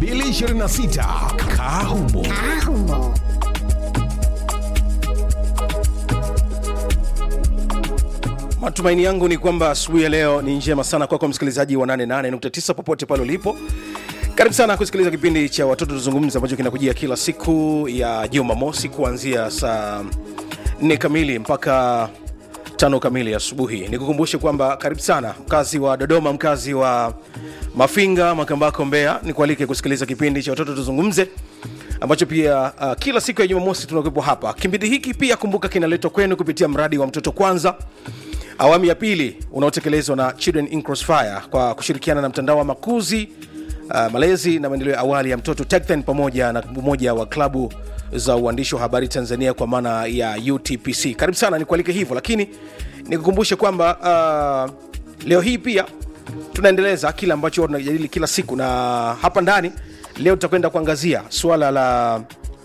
2026 Kahumo. Ahumo. Matumaini yangu ni kwamba asubuhi ya leo ni njema sana kwako msikilizaji wa 88.9 popote pale ulipo. Karibu sana kusikiliza kipindi cha watoto tuzungumza ambacho kinakujia kila siku ya Jumamosi kuanzia saa 4 kamili mpaka tano kamili asubuhi. Nikukumbushe kwamba karibu sana mkazi wa Dodoma, mkazi wa Mafinga, Makambako, Mbeya, nikualike kusikiliza kipindi cha watoto tuzungumze ambacho pia uh, kila siku ya Jumamosi tunakuwepo hapa. Kipindi hiki pia kumbuka kinaletwa kwenu kupitia mradi wa mtoto kwanza awamu ya pili unaotekelezwa na Children in Crossfire kwa kushirikiana na mtandao wa makuzi uh, malezi na maendeleo ya awali ya mtoto TechTen pamoja na umoja wa klabu za uandishi wa habari Tanzania kwa maana ya UTPC. Karibu sana, nikualike hivyo, lakini nikukumbushe kwamba uh, leo hii pia tunaendeleza kile ambacho huwa tunajadili kila siku, na hapa ndani leo tutakwenda kuangazia suala la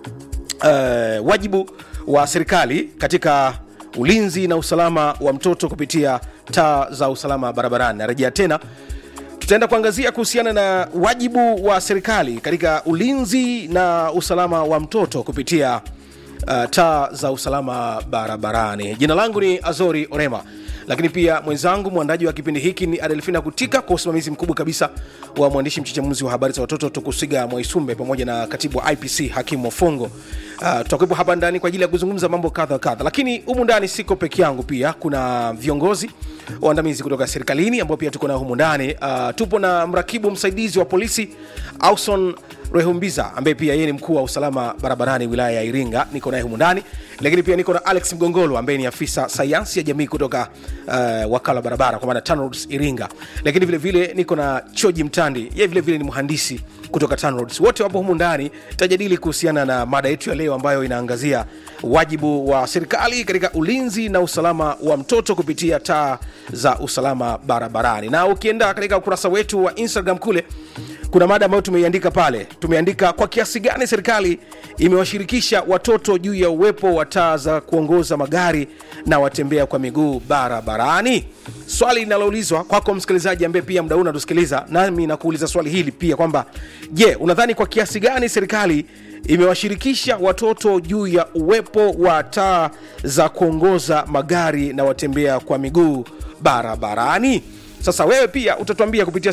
uh, wajibu wa serikali katika ulinzi na usalama wa mtoto kupitia taa za usalama barabarani. Narejea tena, tutaenda kuangazia kuhusiana na wajibu wa serikali katika ulinzi na usalama wa mtoto kupitia uh, taa za usalama barabarani. Jina langu ni Azori Orema, lakini pia mwenzangu mwandaji wa kipindi hiki ni Adelfina Kutika, kwa usimamizi mkubwa kabisa wa mwandishi mchechemuzi wa habari za watoto Tukusiga Mwaisumbe pamoja na katibu wa IPC Hakimu Mofongo. Uh, tutakuwepo hapa ndani kwa ajili ya kuzungumza mambo kadha wa kadha, lakini humu ndani siko peke yangu, pia kuna viongozi waandamizi kutoka serikalini ambao pia tuko nao humu ndani. Uh, tupo na mrakibu msaidizi wa polisi Auson Rehumbiza ambaye pia yeye ni mkuu wa usalama barabarani wilaya ya Iringa, niko naye humu ndani, lakini pia niko na Alex Mgongolo ambaye ni afisa sayansi ya jamii kutoka uh, wakala wa barabara kwa maana TANROADS Iringa, lakini vile vile niko na Choji Mtandi, yeye vile vile ni mhandisi kutoka TANROADS. Wote wapo humu ndani, tutajadili kuhusiana na mada yetu ya leo ambayo inaangazia wajibu wa serikali katika ulinzi na usalama wa mtoto kupitia taa za usalama barabarani. Na ukienda katika ukurasa wetu wa Instagram kule kuna mada ambayo tumeiandika pale, tumeandika kwa kiasi gani serikali imewashirikisha watoto juu ya uwepo wa taa za kuongoza magari na watembea kwa miguu barabarani. Swali linaloulizwa kwako msikilizaji ambaye pia mdau unatusikiliza, nami nakuuliza swali hili pia kwamba je, unadhani kwa kiasi gani serikali imewashirikisha watoto juu ya uwepo wa taa za kuongoza magari na watembea kwa miguu barabarani? Sasa wewe pia utatuambia kupitia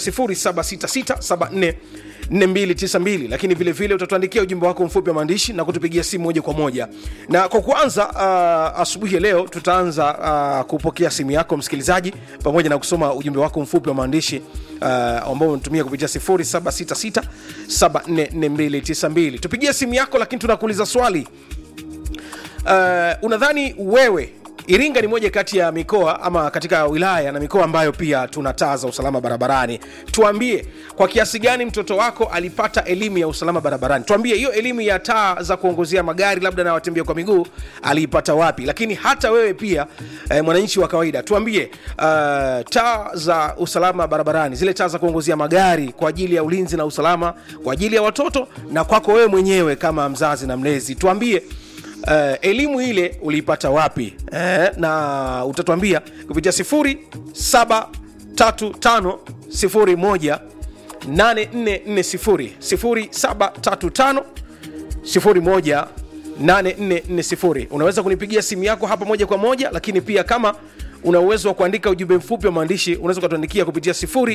0766744292 lakini vile vile utatuandikia ujumbe wako mfupi wa maandishi na kutupigia simu moja kwa moja. Na kwa kuanza uh, asubuhi ya leo tutaanza uh, kupokea simu yako msikilizaji, pamoja na kusoma ujumbe wako mfupi wa maandishi uh, ambao unatumia kupitia 0766744292. Tupigie simu yako, lakini tunakuuliza swali uh, unadhani wewe Iringa ni moja kati ya mikoa ama katika wilaya na mikoa ambayo pia tuna taa za usalama barabarani. Tuambie kwa kiasi gani mtoto wako alipata elimu ya usalama barabarani. Tuambie hiyo elimu ya taa za kuongozea magari labda na watembea kwa miguu aliipata wapi? Lakini hata wewe pia eh, mwananchi wa kawaida tuambie, uh, taa za usalama barabarani, zile taa za kuongozea magari kwa ajili ya ulinzi na usalama kwa ajili ya watoto na kwako wewe mwenyewe kama mzazi na mlezi, tuambie Uh, elimu ile uliipata wapi eh, na utatuambia kupitia 073501 8440 0735 01 8440 unaweza kunipigia simu yako hapa moja kwa moja lakini pia kama una uwezo wa kuandika ujumbe mfupi wa maandishi unaweza ukatuandikia kupitia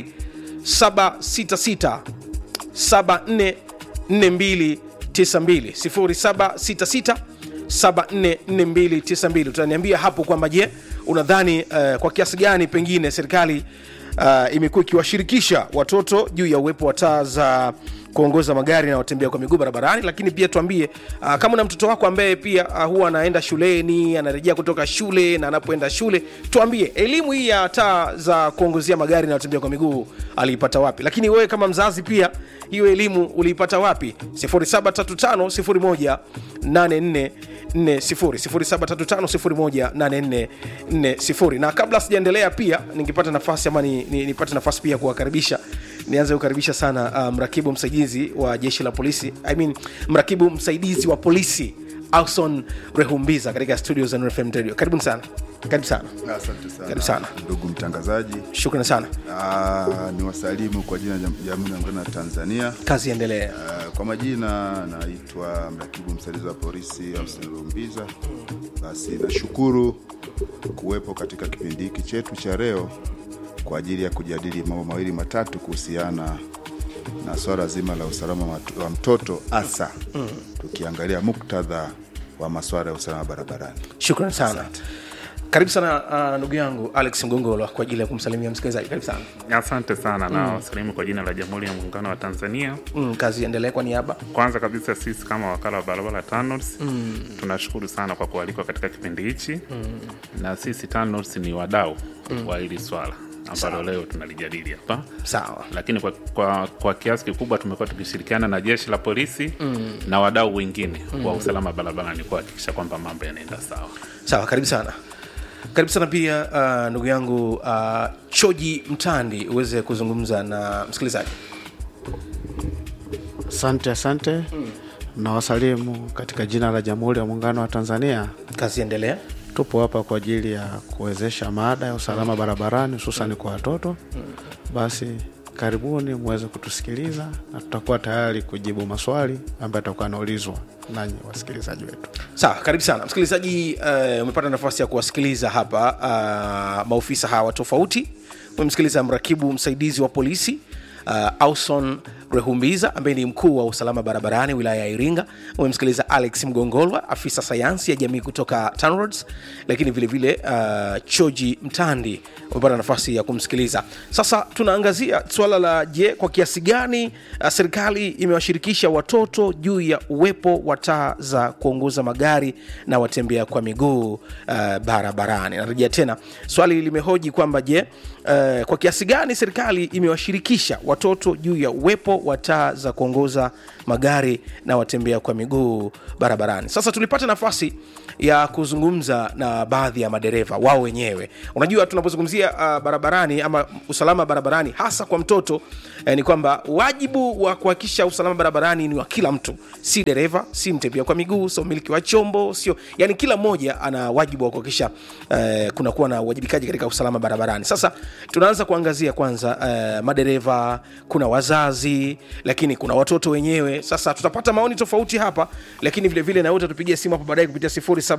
0766 744292 0766 744292 utaniambia hapo kwamba je unadhani uh, kwa kiasi gani pengine serikali uh, imekuwa ikiwashirikisha watoto juu ya uwepo wa taa za kuongoza magari na watembea kwa miguu barabarani lakini pia tuambie uh, kama una mtoto wako ambaye pia uh, huwa anaenda shuleni anarejea kutoka shule na anapoenda shule tuambie elimu hii ya taa za kuongozea magari na watembea kwa miguu aliipata wapi lakini wewe kama mzazi pia hiyo elimu uliipata wapi 0735018440 0735018440 na kabla sijaendelea pia ningepata nafasi ama ni, ni, nipate nafasi pia kuwakaribisha nianze kukaribisha sana uh, mrakibu msaidizi wa jeshi la polisi I mean, mrakibu msaidizi wa polisi Alson Rehumbiza katika studio za Nuru FM Radio. Karibuni sana. karibu sana Asante sana. Karibu sana. ndugu mtangazaji. shukrani sana Ah, ni wasalimu kwa jina la Jamhuri ya Muungano wa Tanzania. kazi endelee Ah, kwa majina naitwa mrakibu msaidizi wa polisi Austin Rumbiza. Basi nashukuru kuwepo katika kipindi hiki chetu cha leo kwa ajili ya kujadili mambo mawili matatu kuhusiana na swala zima la usalama wa- wa mtoto hasa tukiangalia muktadha wa masuala ya usalama barabarani. shukrani sana karibu sana uh, ndugu yangu alex mgongolo kwa ajili ya kumsalimia msikilizaji karibu sana Asante sana na wasalimu kwa jina la Jamhuri ya Muungano wa Tanzania. mm, kazi endelee kwa niaba Kwanza kabisa sisi kama wakala wa barabara TANROADS tunashukuru sana kwa kualikwa katika kipindi hichi na sisi TANROADS ni wadau wa hili swala ambalo leo tunalijadili hapa, sawa lakini kwa, kwa, kwa kiasi kikubwa tumekuwa tukishirikiana na jeshi la polisi na wadau wengine wa usalama barabarani kuhakikisha kwamba mambo yanaenda sawa. sawa karibu sana karibu sana pia uh, ndugu yangu uh, choji mtandi uweze kuzungumza na msikilizaji Asante, asante na wasalimu katika jina la Jamhuri ya Muungano wa Tanzania. kazi endelee Tupo hapa kwa ajili ya kuwezesha mada ya usalama barabarani hususani kwa watoto. Basi karibuni muweze kutusikiliza na tutakuwa tayari kujibu maswali ambayo atakuwa anaulizwa nanyi wasikilizaji wetu. sawa karibu sana msikilizaji uh, umepata nafasi ya kuwasikiliza hapa uh, maofisa hawa tofauti umemsikiliza mrakibu msaidizi wa polisi uh, auson rehumbiza ambaye ni mkuu wa usalama barabarani wilaya ya iringa umemsikiliza alex mgongolwa afisa sayansi ya jamii kutoka tanroads lakini vilevile vile, uh, choji mtandi umepata nafasi ya kumsikiliza sasa tunaangazia suala la je kwa kiasi gani uh, serikali imewashirikisha watoto juu ya uwepo wa taa za kuongoza magari na watembea kwa miguu uh, barabarani narejea tena swali limehoji kwamba je uh, kwa kiasi gani serikali imewashirikisha watoto juu ya uwepo wa taa za kuongoza magari na watembea kwa miguu barabarani sasa tulipata nafasi ya kuzungumza na baadhi ya madereva wao wenyewe unajua tunapozungumzia uh, barabarani ama usalama barabarani hasa kwa mtoto eh, ni kwamba wajibu wa kuhakikisha usalama barabarani ni wa kila mtu si dereva si mtembea kwa miguu sio mmiliki wa chombo sio yani kila mmoja ana wajibu wa kuhakikisha eh, kunakuwa na uwajibikaji katika usalama barabarani sasa tunaanza kuangazia kwanza eh, madereva kuna wazazi lakini kuna watoto wenyewe sasa tutapata maoni tofauti hapa lakini vilevile na wote tupigia simu hapo baadaye kupitia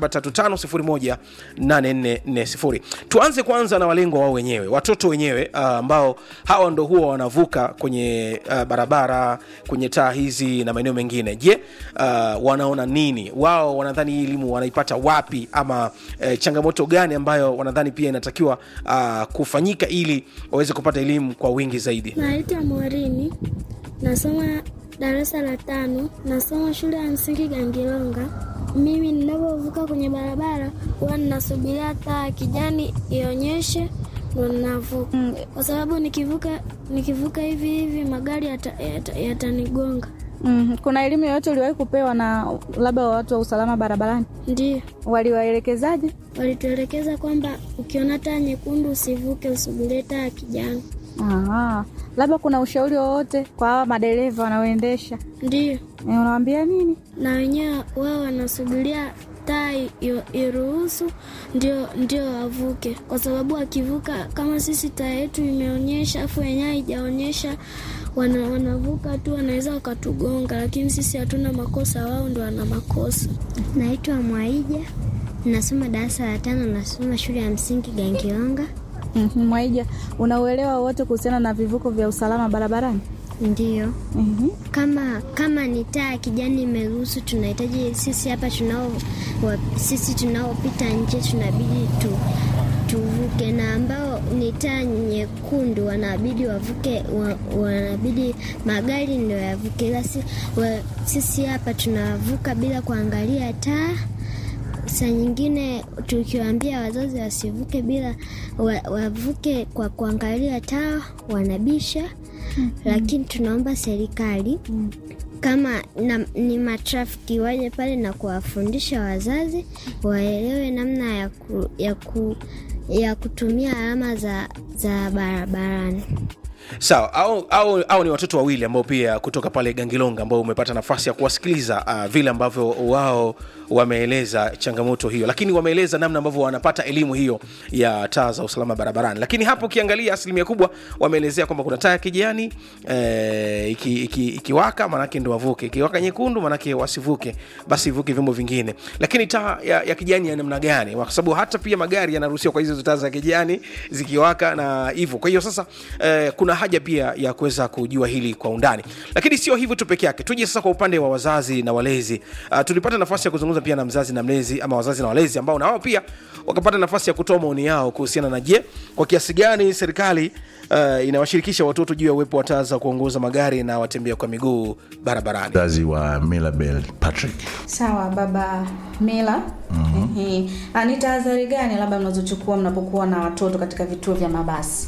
0735018440 tuanze kwanza na walengwa wao wenyewe watoto wenyewe ah, ambao hawa ndo huwa wanavuka kwenye uh, barabara kwenye taa hizi na maeneo mengine je uh, wanaona nini wao wanadhani hii elimu wanaipata wapi ama eh, changamoto gani ambayo wanadhani pia inatakiwa uh, kufanyika ili waweze kupata elimu kwa wingi zaidi Naitwa Morini, nasoma darasa la tano, nasoma shule ya msingi Gangilonga. Mimi ninapovuka kwenye barabara huwa ninasubiria taa ya kijani ionyeshe ndo ninavuka, kwa sababu nikivuka nikivuka hivi hivi magari yatanigonga yata, yatanigonga. Mm, kuna elimu yoyote uliwahi kupewa na labda watu wa usalama barabarani? Ndio Waliwaelekezaje? walituelekeza kwamba ukiona taa nyekundu usivuke, usubirie taa ya kijani. Aha. Labda kuna ushauri wowote kwa hawa madereva wanaoendesha, Ndio e, unawaambia nini? na wenyewe wao wanasubiria taa i- iruhusu ndio ndio wavuke, kwa sababu akivuka kama sisi taa yetu imeonyesha afu wenyewe haijaonyesha, wana, wanavuka tu, wanaweza wakatugonga, lakini sisi hatuna makosa, wao ndo wana makosa. Naitwa Mwaija, nasoma darasa la tano, nasoma shule ya msingi Gangilonga. Mhm, Mwaija, unauelewa wowote kuhusiana na vivuko vya usalama barabarani? Ndiyo, Mhm. kama kama ni taa ya kijani imeruhusu, tunahitaji sisi hapa tunao wa, sisi tunaopita nje tunabidi tu tuvuke, na ambao ni taa nyekundu wanabidi wavuke, wa, wanabidi magari ndio yavuke, ila si, wa, sisi hapa tunavuka bila kuangalia taa. Saa nyingine tukiwaambia wazazi wasivuke bila wa, wavuke kwa kuangalia taa wanabisha lakini tunaomba serikali kama na, ni matrafiki waje pale na kuwafundisha wazazi waelewe namna ya, ku, ya, ku, ya kutumia alama za, za barabarani. sawa au, au, au ni watoto wawili ambao pia kutoka pale gangilonga ambao umepata nafasi ya kuwasikiliza uh, vile ambavyo wao wameeleza changamoto hiyo lakini wameeleza namna ambavyo wanapata elimu hiyo ya taa za usalama barabarani lakini hapo ukiangalia asilimia kubwa wameelezea kwamba kuna taa ya kijani eh, iki, iki, ikiwaka manake ndo wavuke ikiwaka nyekundu manake wasivuke basi ivuke vyombo vingine lakini taa ya, ya kijani ya namna gani kwa sababu hata pia magari yanaruhusiwa kwa hizo taa za kijani zikiwaka na hivyo kwa hiyo sasa eh, kuna haja pia ya kuweza kujua hili kwa undani lakini sio hivyo tu peke yake tuje sasa kwa upande wa wazazi na walezi uh, tulipata nafasi ya kuzungumza pia na mzazi na mlezi ama wazazi na walezi ambao na wao pia wakapata nafasi ya kutoa maoni yao kuhusiana na je kwa kiasi gani serikali uh, inawashirikisha watoto juu ya uwepo wa taa za kuongoza magari na watembea kwa miguu barabarani mzazi wa Milabel Patrick. sawa baba mila mm-hmm. ni tahadhari gani labda mnazochukua mnapokuwa na watoto katika vituo vya mabasi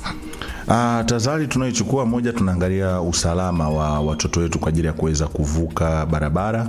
Ah, tahadhari tunayochukua moja, tunaangalia usalama wa watoto wetu kwa ajili ya kuweza kuvuka barabara,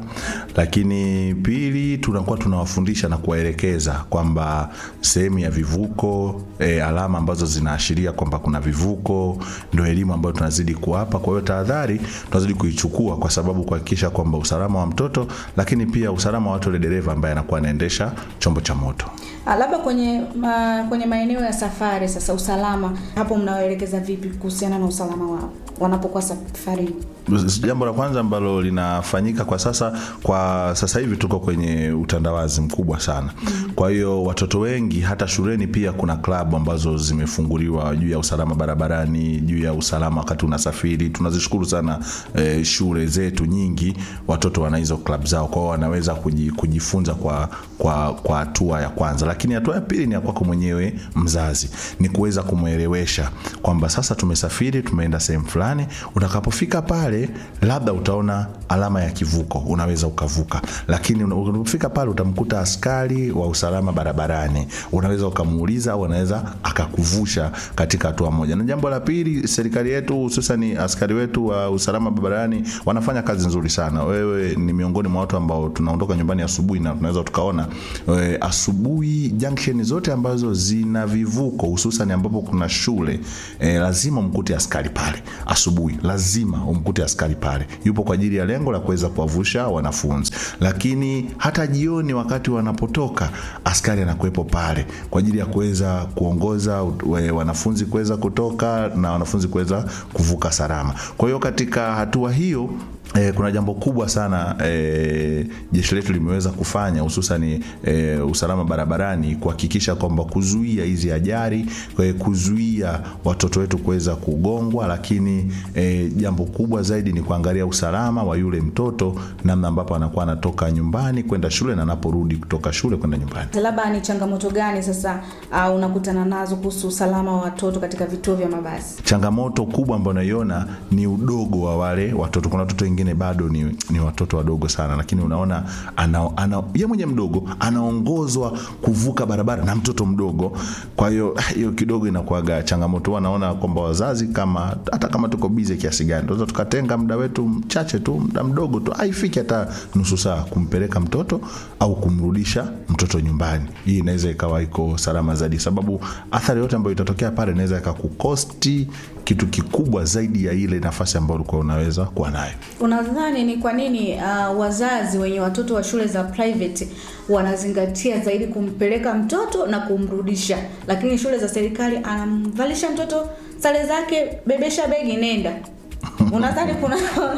lakini pili, tunakuwa tunawafundisha na kuwaelekeza kwamba sehemu ya vivuko e, alama ambazo zinaashiria kwamba kuna vivuko ndio elimu ambayo tunazidi kuwapa. Kwa hiyo tahadhari tunazidi kuichukua kwa sababu kuhakikisha kwamba usalama wa mtoto, lakini pia usalama wa watu wale dereva ambaye anakuwa anaendesha chombo cha moto. Ah, labda kwenye ma, kwenye maeneo ya safari sasa usalama hapo mnawaelekeza vipi kuhusiana na usalama wao wanapokuwa safarini jambo la kwanza ambalo linafanyika kwa sasa kwa sasa hivi tuko kwenye utandawazi mkubwa sana kwa hiyo watoto wengi hata shuleni pia kuna klabu ambazo zimefunguliwa juu ya usalama barabarani juu ya usalama wakati unasafiri tunazishukuru sana eh, shule zetu nyingi watoto wana hizo klabu zao kwao wanaweza kuji- kujifunza kwa kwa kwa hatua ya kwanza lakini hatua ya pili ni ya kwako mwenyewe mzazi ni kuweza kumwelewesha kwamba sasa tumesafiri tumeenda sehemu fulani utakapofika pale labda utaona alama ya kivuko unaweza ukavuka lakini una- unapofika pale utamkuta askari wa usalama barabarani unaweza ukamuuliza au anaweza akakuvusha katika hatua moja na jambo la pili serikali yetu hususani askari wetu wa usalama barabarani wanafanya kazi nzuri sana wewe ni miongoni mwa watu ambao tunaondoka nyumbani asubuhi na tunaweza tukaona e, asubuhi junction zote ambazo zina vivuko hususan ambapo kuna shule e, lazima umkute askari pale asubuhi lazima umkute askari pale yupo kwa ajili ya lengo la kuweza kuwavusha wanafunzi lakini hata jioni wakati wanapotoka askari anakuwepo pale kwa ajili ya kuweza kuongoza we- wanafunzi kuweza kutoka na wanafunzi kuweza kuvuka salama kwa hiyo katika hatua hiyo Eh, kuna jambo kubwa sana eh, jeshi letu limeweza kufanya hususani eh, usalama barabarani kuhakikisha kwamba kuzuia hizi ajali eh, kuzuia watoto wetu kuweza kugongwa lakini eh, jambo kubwa zaidi ni kuangalia usalama wa yule mtoto namna ambapo anakuwa anatoka nyumbani kwenda shule na anaporudi kutoka shule kwenda nyumbani labda ni changamoto gani sasa uh, unakutana nazo kuhusu usalama wa watoto katika vituo vya mabasi changamoto kubwa ambayo naiona ni udogo wa wale watoto kuna watoto wengine bado ni, ni watoto wadogo sana lakini unaona ana, ana, ye mwenye mdogo anaongozwa kuvuka barabara na mtoto mdogo kwa hiyo ah, hiyo kidogo inakuaga changamoto Huwa naona kwamba wazazi kama hata kama tuko bize kiasi gani tunaweza tukatenga muda wetu mchache tu muda mdogo tu haifiki hata nusu saa kumpeleka mtoto au kumrudisha mtoto nyumbani hii inaweza ikawa iko salama zaidi sababu athari yote ambayo itatokea pale inaweza ikakukosti kitu kikubwa zaidi ya ile nafasi ambayo ulikuwa unaweza kuwa nayo unadhani ni kwa nini uh, wazazi wenye watoto wa shule za private wanazingatia zaidi kumpeleka mtoto na kumrudisha lakini shule za serikali anamvalisha mtoto sare zake bebesha begi nenda unadhani kuna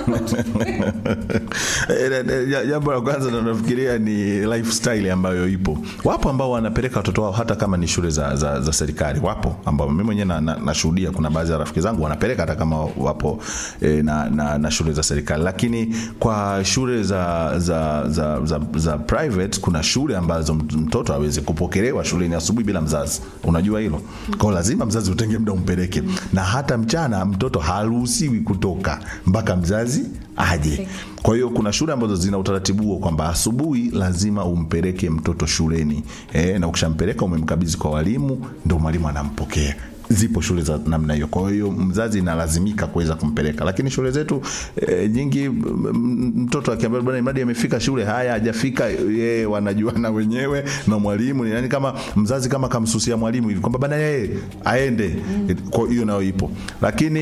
Eh, eh, ja- jambo la kwanza ndo nafikiria ni lifestyle ambayo ipo wapo ambao wanapeleka watoto wao hata kama ni shule za, za, za serikali wapo ambao mimi mwenyewe nashuhudia na, nashuhudia kuna baadhi ya rafiki zangu wanapeleka hata kama wapo eh, na, na, na shule za serikali lakini kwa shule za za, za, za, za private kuna shule ambazo mt- mtoto awezi kupokelewa shuleni asubuhi bila mzazi unajua hilo kwao lazima mzazi utenge muda umpeleke na hata mchana mtoto haruhusiwi kutoka mpaka mzazi aje kwa hiyo kuna shule ambazo zina utaratibu huo kwamba asubuhi lazima umpeleke mtoto shuleni e, na ukishampeleka umemkabidhi kwa walimu ndo mwalimu anampokea zipo shule za namna hiyo kwa hiyo mzazi inalazimika kuweza kumpeleka lakini shule zetu e, nyingi m- m- mtoto akiambia bwana mradi amefika shule haya hajafika yeye wanajuana wenyewe na mwalimu yani kama mzazi kama kamsusia mwalimu hivi kwamba bana yeye aende kwa hiyo nayo ipo lakini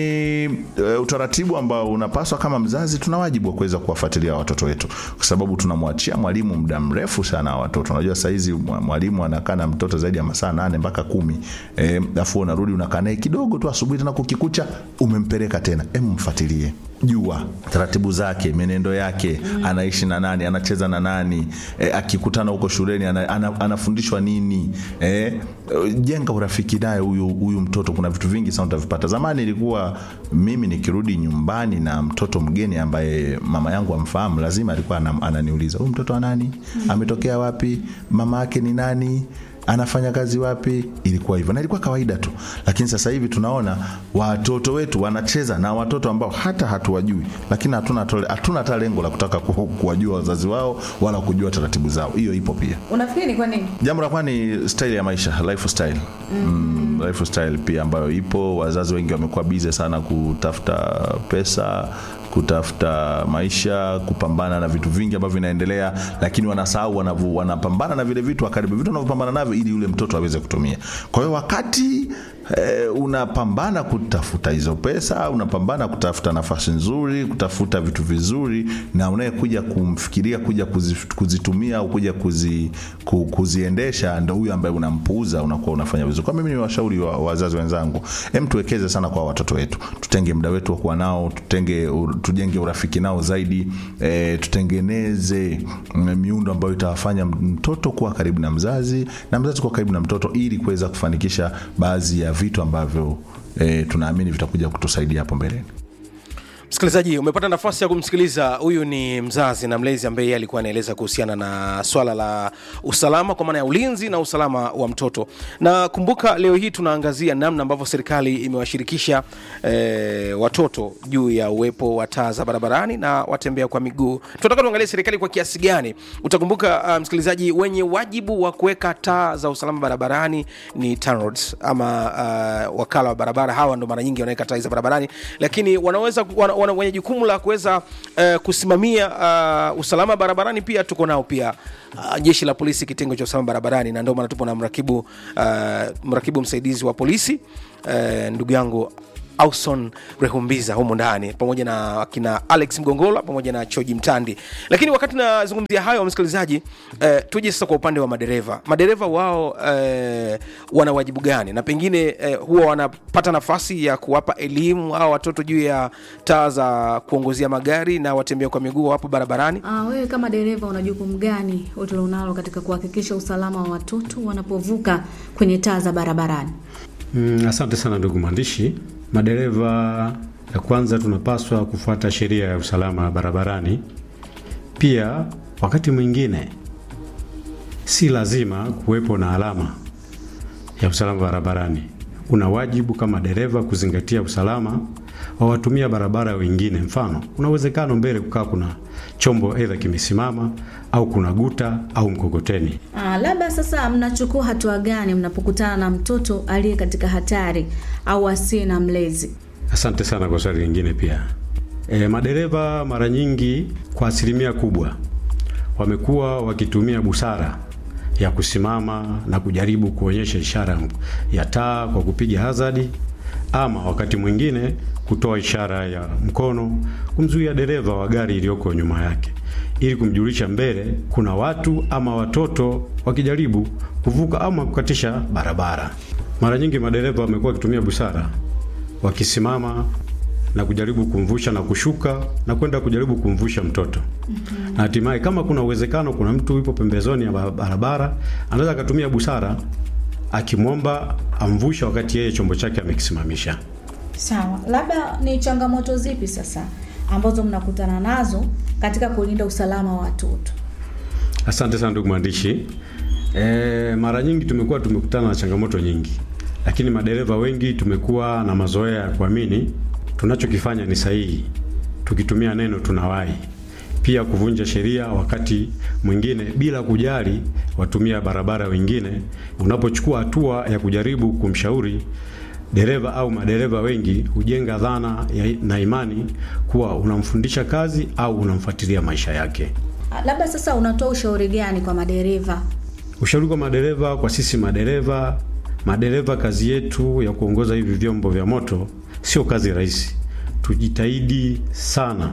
e, utaratibu ambao unapaswa kama mzazi tuna wajibu wa kuweza kuwafuatilia watoto wetu kwa sababu tunamwachia mwalimu muda mrefu sana wa watoto unajua saizi mwa- mwalimu anakaa na mtoto zaidi ya masaa nane mpaka kumi e, afu unarudi unakaa naye kidogo tu asubuhi tena kukikucha umempeleka tena em mfuatilie jua taratibu zake menendo yake mm. anaishi na nani anacheza na nani e, akikutana huko shuleni ana, ana, anafundishwa nini e, jenga urafiki naye huyu huyu mtoto kuna vitu vingi sana utavipata zamani ilikuwa mimi nikirudi nyumbani na mtoto mgeni ambaye mama yangu amfahamu lazima alikuwa anam- ananiuliza huyu mtoto wa nani ametokea wapi mama yake ni nani anafanya kazi wapi ilikuwa hivyo na ilikuwa kawaida tu lakini sasa hivi tunaona watoto wetu wanacheza na watoto ambao hata hatuwajui lakini hatuna tole- hatuna hata lengo la kutaka ku- kuwajua wazazi wao wala kujua taratibu zao hiyo ipo pia unafikiri ni kwa nini jambo la kwanza ni style ya maisha lifestyle mm. lifestyle pia ambayo ipo wazazi wengi wamekuwa bize sana kutafuta pesa kutafuta maisha kupambana na vitu vingi ambavyo vinaendelea lakini wanasahau wanavu- wanapambana na vile vitu wakaribu vitu wanavyopambana navyo ili yule mtoto aweze kutumia kwa hiyo wakati eh, unapambana kutafuta hizo pesa unapambana kutafuta nafasi nzuri kutafuta vitu vizuri na unayekuja kumfikiria kuja kuzi, kuzitumia au kuja kuzi, ku, kuziendesha ndo huyu ambaye unampuuza unakuwa unafanya vizuri kwa mimi ni washauri wa wazazi wenzangu em tuwekeze sana kwa watoto wetu tutenge muda wetu wa kuwa nao tutenge u- tujenge urafiki nao zaidi e, tutengeneze mm, miundo ambayo itawafanya mtoto kuwa karibu na mzazi na mzazi kuwa karibu na mtoto ili kuweza kufanikisha baadhi ya vitu ambavyo e, tunaamini vitakuja kutusaidia hapo mbeleni msikilizaji umepata nafasi ya kumsikiliza huyu ni mzazi na mlezi ambaye yeye alikuwa anaeleza kuhusiana na swala la usalama kwa maana ya ulinzi na usalama wa mtoto na kumbuka leo hii tunaangazia namna ambavyo serikali imewashirikisha eh, watoto juu ya uwepo wa taa za barabarani na watembea kwa miguu tunataka tuangalie serikali kwa kiasi gani utakumbuka uh, msikilizaji wenye wajibu wa kuweka taa za usalama barabarani ni TANROADS ama uh, wakala wa barabara hawa ndo mara nyingi wanaweka taa za barabarani lakini wanaweza wana, wana, wenye jukumu la kuweza uh, kusimamia uh, usalama barabarani pia tuko nao pia uh, jeshi la polisi kitengo cha usalama barabarani na ndio maana tupo na mrakibu uh, mrakibu msaidizi wa polisi uh, ndugu yangu auson rehumbiza humu ndani pamoja na akina alex mgongola pamoja na choji mtandi lakini wakati nazungumzia hayo msikilizaji eh, tuje sasa kwa upande wa madereva madereva wao eh, wana wajibu gani na pengine eh, huwa wanapata nafasi ya kuwapa elimu au watoto juu ya taa za kuongozia magari na watembea kwa miguu wapo barabarani Ah, wewe kama dereva una jukumu gani ulilonalo katika kuhakikisha usalama wa watoto wanapovuka kwenye taa za barabarani? Mm, asante sana ndugu mwandishi. Madereva ya kwanza, tunapaswa kufuata sheria ya usalama barabarani. Pia wakati mwingine si lazima kuwepo na alama ya usalama barabarani. Una wajibu kama dereva kuzingatia usalama wa watumia barabara wengine. Mfano, kuna uwezekano mbele kukaa kuna chombo aidha kimesimama au kuna guta au mkokoteni. Ah, labda sasa mnachukua hatua gani mnapokutana na mtoto aliye katika hatari au asiye na mlezi? Asante sana kwa swali lingine pia. E, madereva mara nyingi kwa asilimia kubwa wamekuwa wakitumia busara ya kusimama na kujaribu kuonyesha ishara ya taa kwa kupiga hazadi ama wakati mwingine kutoa ishara ya mkono kumzuia dereva wa gari iliyoko nyuma yake ili kumjulisha mbele kuna watu ama watoto wakijaribu kuvuka ama kukatisha barabara. Mara nyingi madereva wamekuwa wakitumia busara wakisimama na kujaribu kumvusha na kushuka na kwenda kujaribu kumvusha mtoto na hatimaye kama kuna uwezekano kuna mtu yupo pembezoni ya ba- barabara anaweza akatumia busara akimwomba amvusha wakati yeye chombo chake amekisimamisha Sawa, labda ni changamoto zipi sasa ambazo mnakutana nazo katika kulinda usalama wa watoto? Asante sana ndugu mwandishi. E, mara nyingi tumekuwa tumekutana na changamoto nyingi, lakini madereva wengi tumekuwa na mazoea ya kuamini tunachokifanya ni sahihi, tukitumia neno tunawahi, pia kuvunja sheria wakati mwingine bila kujali watumia barabara wengine. Unapochukua hatua ya kujaribu kumshauri dereva au madereva wengi hujenga dhana ya, na imani kuwa unamfundisha kazi au unamfuatilia maisha yake. Ah, Labda sasa unatoa ushauri gani kwa madereva? Ushauri kwa madereva, kwa sisi madereva, madereva, kazi yetu ya kuongoza hivi vyombo vya moto sio kazi rahisi. Tujitahidi sana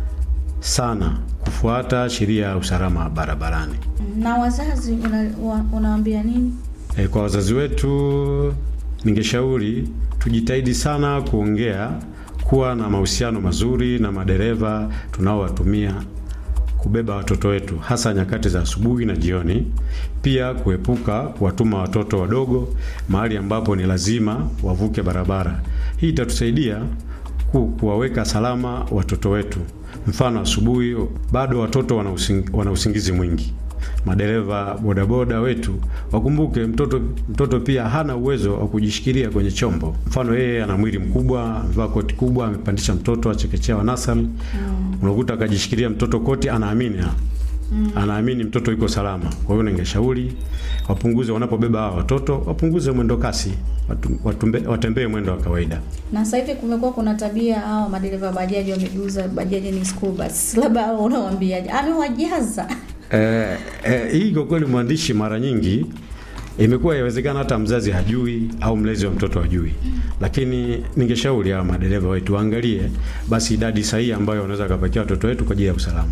sana kufuata sheria ya usalama barabarani. Na wazazi una, wa, unawaambia nini? E, kwa wazazi wetu ningeshauri tujitahidi sana kuongea, kuwa na mahusiano mazuri na madereva tunaowatumia kubeba watoto wetu, hasa nyakati za asubuhi na jioni. Pia kuepuka kuwatuma watoto wadogo mahali ambapo ni lazima wavuke barabara. Hii itatusaidia ku, kuwaweka salama watoto wetu. Mfano, asubuhi bado watoto wana using- wana usingizi mwingi madereva bodaboda wetu wakumbuke mtoto mtoto pia hana uwezo wa kujishikilia kwenye chombo. Mfano, yeye ana mwili mkubwa, amevaa koti kubwa, amepandisha mtoto achekechea wa nasari, unakuta akajishikilia mtoto koti, anaamini anaamini mtoto yuko salama. Kwa hiyo ningeshauri wapunguze, wanapobeba hawa watoto wapunguze mwendo kasi, watu- watumbe- watembee mwendo wa kawaida. Na sasa hivi kumekuwa kuna tabia hao madereva bajaji wamegeuza bajaji ni school bus. Labda hao unawaambiaje? Amewajaza. Eh, eh, hii kwa kweli mwandishi, mara nyingi imekuwa yawezekana hata mzazi hajui au mlezi wa mtoto hajui, lakini ningeshauri hawa madereva wetu waangalie basi idadi sahihi ambayo wanaweza wakapakia watoto wetu kwa ajili ya usalama.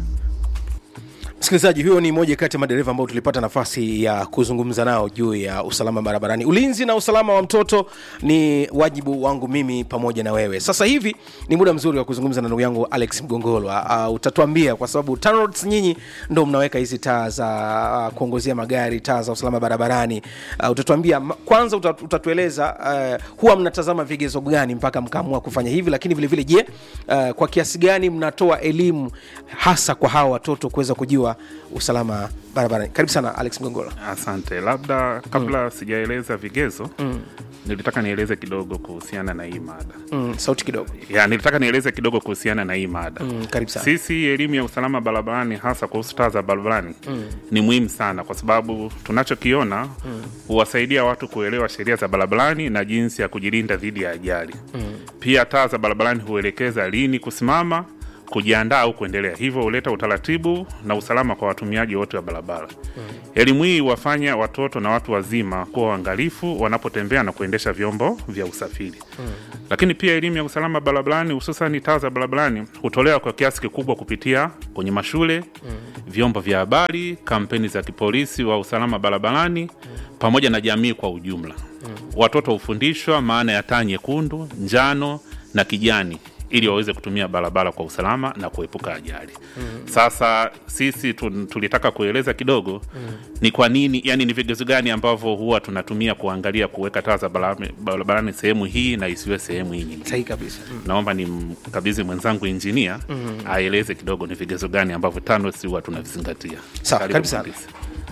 msikilizaji huyo ni moja kati ya madereva ambao tulipata nafasi ya kuzungumza nao juu ya usalama barabarani ulinzi na usalama wa mtoto ni wajibu wangu mimi pamoja na wewe sasa hivi ni muda mzuri wa kuzungumza na ndugu yangu alex mgongolwa uh, utatuambia kwa sababu TANROADS nyinyi ndo mnaweka hizi taa za uh, kuongozea magari taa za usalama barabarani uh, utatuambia ma- kwanza utat, utatueleza uh, huwa mnatazama vigezo gani mpaka mkaamua kufanya hivi lakini vile vile je uh, kwa kiasi gani mnatoa elimu hasa kwa hawa watoto kuweza kujua usalama barabarani karibu sana alex mgongola Asante. Labda kabla sijaeleza vigezo nilitaka nieleze kidogo kuhusiana na hii mada mm, sauti kidogo ya, nilitaka nieleze kidogo kuhusiana na hii mada mm, karibu sana sisi elimu ya usalama barabarani hasa kuhusu taa za barabarani mm. ni muhimu sana kwa sababu tunachokiona huwasaidia watu kuelewa sheria za barabarani na jinsi ya kujilinda dhidi ya ajali mm. pia taa za barabarani huelekeza lini kusimama kujiandaa au kuendelea hivyo huleta utaratibu na usalama kwa watumiaji wote wa barabara mm. elimu hii huwafanya watoto na watu wazima kuwa waangalifu wanapotembea na kuendesha vyombo vya usafiri mm. lakini pia elimu ya usalama barabarani hususani taa za barabarani hutolewa kwa kiasi kikubwa kupitia kwenye mashule mm. vyombo vya habari kampeni za kipolisi wa usalama barabarani mm. pamoja na jamii kwa ujumla mm. watoto hufundishwa maana ya taa nyekundu njano na kijani ili waweze kutumia barabara kwa usalama na kuepuka ajali mm. sasa sisi tun- tulitaka kueleza kidogo mm. ni kwa nini yani ni vigezo gani ambavyo huwa tunatumia kuangalia kuweka taa za barabara- barabarani sehemu hii na isiwe sehemu hii nyingine sahihi kabisa mm. naomba ni mkabidhi mwenzangu injinia mm. aeleze kidogo ni vigezo gani ambavyo TANROADS huwa tunavizingatia Sawa, Karibu karibu sana. mhandisi.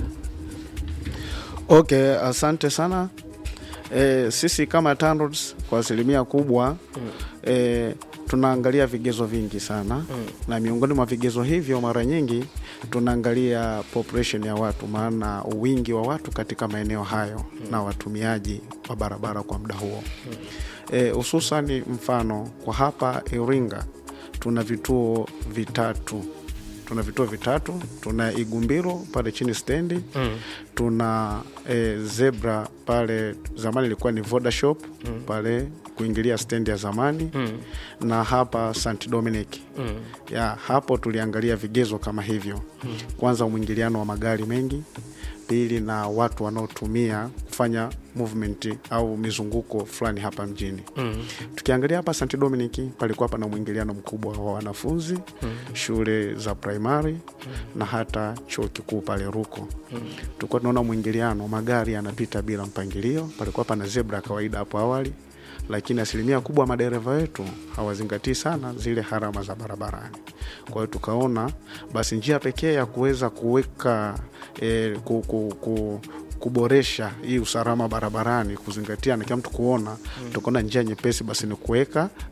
Okay, asante sana. E, sisi kama TANROADS kwa asilimia kubwa e, tunaangalia vigezo vingi sana na miongoni mwa vigezo hivyo mara nyingi tunaangalia population ya watu, maana wingi wa watu katika maeneo hayo na watumiaji wa barabara kwa muda huo hususani mfano kwa hapa Iringa tuna vituo vitatu tuna vituo vitatu tuna igumbiro pale chini stendi mm. tuna e, zebra pale zamani ilikuwa ni voda shop mm. pale kuingilia stendi ya zamani mm. na hapa st dominic mm. ya hapo tuliangalia vigezo kama hivyo mm. kwanza mwingiliano wa magari mengi pili na watu wanaotumia kufanya movement au mizunguko fulani hapa mjini mm. tukiangalia hapa st dominic palikuwa pana mwingiliano mkubwa wa wanafunzi mm. shule za primary mm. na hata chuo kikuu pale ruko mm. tulikuwa tunaona mwingiliano magari yanapita bila mpangilio palikuwa pana zebra ya kawaida hapo awali lakini asilimia kubwa madereva wetu hawazingatii sana zile harama za barabarani. Kwa hiyo tukaona basi njia pekee ya kuweza kuweka e, ku, ku, ku, kuboresha hii usalama barabarani, kuzingatia na kila mtu kuona mm. tukaona njia nyepesi basi ni kuweka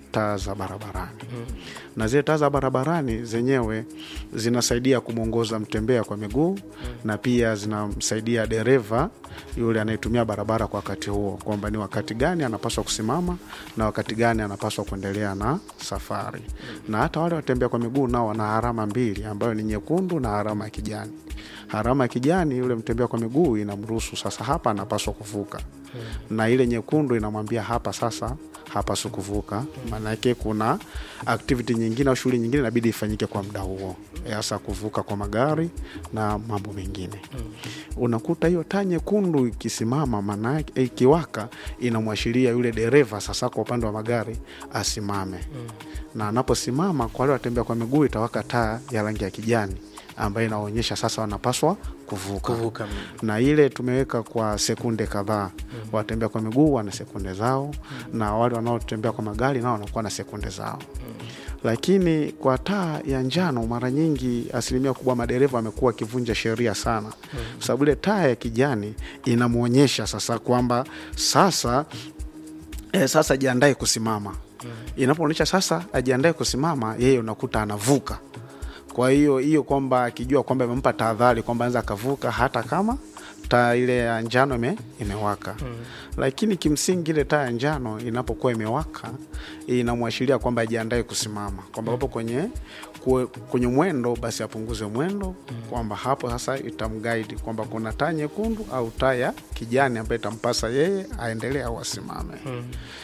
taa za barabarani na zile taa za barabarani zenyewe zinasaidia kumwongoza mtembea kwa miguu na pia zinamsaidia dereva yule anayetumia barabara kwa wakati huo kwamba ni wakati gani anapaswa kusimama na wakati gani anapaswa kuendelea na safari na hata wale watembea kwa miguu nao wana alama mbili ambayo ni nyekundu na alama ya kijani alama ya kijani yule mtembea kwa miguu inamruhusu sasa hapa anapaswa kuvuka na ile nyekundu inamwambia hapa sasa hapaswi kuvuka maanake kuna activity nyingine au shughuli nyingine inabidi ifanyike kwa muda huo hasa kuvuka kwa magari na mambo mengine unakuta hiyo taa nyekundu ikisimama maanake ikiwaka inamwashiria yule dereva sasa kwa upande wa magari asimame na anaposimama kwa wale watembea kwa miguu itawaka taa ya rangi ya kijani ambayo inaonyesha sasa wanapaswa kuvuka, Kuvuka. na ile tumeweka kwa sekunde kadhaa mm. watembea kwa miguu wana sekunde zao mm. na wale wanaotembea kwa magari nao wanakuwa na sekunde zao mm. lakini kwa taa ya njano mara nyingi asilimia kubwa madereva wamekuwa wakivunja sheria sana mm. kwa sababu ile taa ya kijani inamwonyesha sasa kwamba sasa eh, sasa ajiandae kusimama mm. inapoonyesha sasa ajiandae kusimama yeye unakuta anavuka kwa hiyo hiyo kwamba akijua kwamba imempa tahadhari kwamba anaweza akavuka hata kama taa ile ya njano ime, imewaka mm. lakini kimsingi ile taa ya njano inapokuwa imewaka inamwashiria kwamba ajiandae kusimama kwamba hapo kwenye kwe- kwenye mwendo basi apunguze mwendo mm. kwamba hapo sasa itamguide kwamba kuna taa nyekundu au taa ya kijani ambayo itampasa yeye aendelee au asimame mm.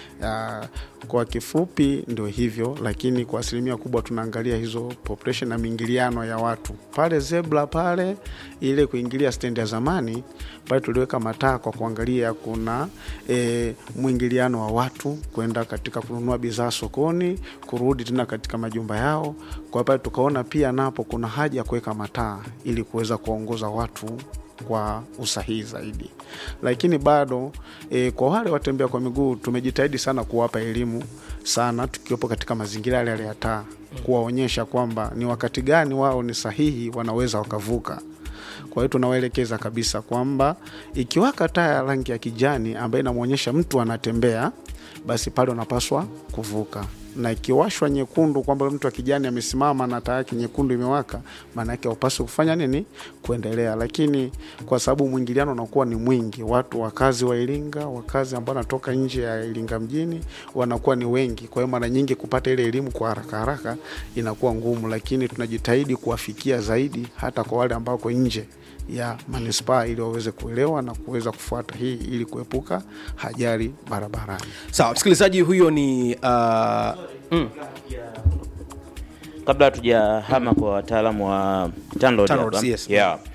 Ya, kwa kifupi ndio hivyo lakini kwa asilimia kubwa tunaangalia hizo population na miingiliano ya watu pale zebra pale ile kuingilia stendi ya zamani pale tuliweka mataa kwa kuangalia kuna e, mwingiliano wa watu kwenda katika kununua bidhaa sokoni kurudi tena katika majumba yao kwa pale tukaona pia napo kuna haja ya kuweka mataa ili kuweza kuwaongoza watu kwa usahihi zaidi lakini bado e, kwa wale watembea kwa miguu tumejitahidi sana kuwapa elimu sana tukiwepo katika mazingira yale yale ya taa kuwaonyesha kwamba ni wakati gani wao ni sahihi wanaweza wakavuka kwa hiyo tunawaelekeza kabisa kwamba ikiwaka taa ya rangi ya kijani ambayo inamwonyesha mtu anatembea basi pale unapaswa kuvuka na ikiwashwa nyekundu kwamba mtu wa kijani amesimama na taa yake nyekundu imewaka maana yake haupaswi kufanya nini kuendelea lakini kwa sababu mwingiliano unakuwa ni mwingi watu wakazi wa iringa wakazi ambao wanatoka nje ya iringa mjini wanakuwa ni wengi kwa hiyo mara nyingi kupata ile elimu kwa haraka haraka inakuwa ngumu lakini tunajitahidi kuwafikia zaidi hata kwa wale ambao wako nje ya manispaa ili waweze kuelewa na kuweza kufuata hii ili kuepuka ajali barabarani sawa msikilizaji huyo ni uh, mm, kabla hatujahama kwa wataalamu wa TANROADS TANROADS, hapa. yes. yeah.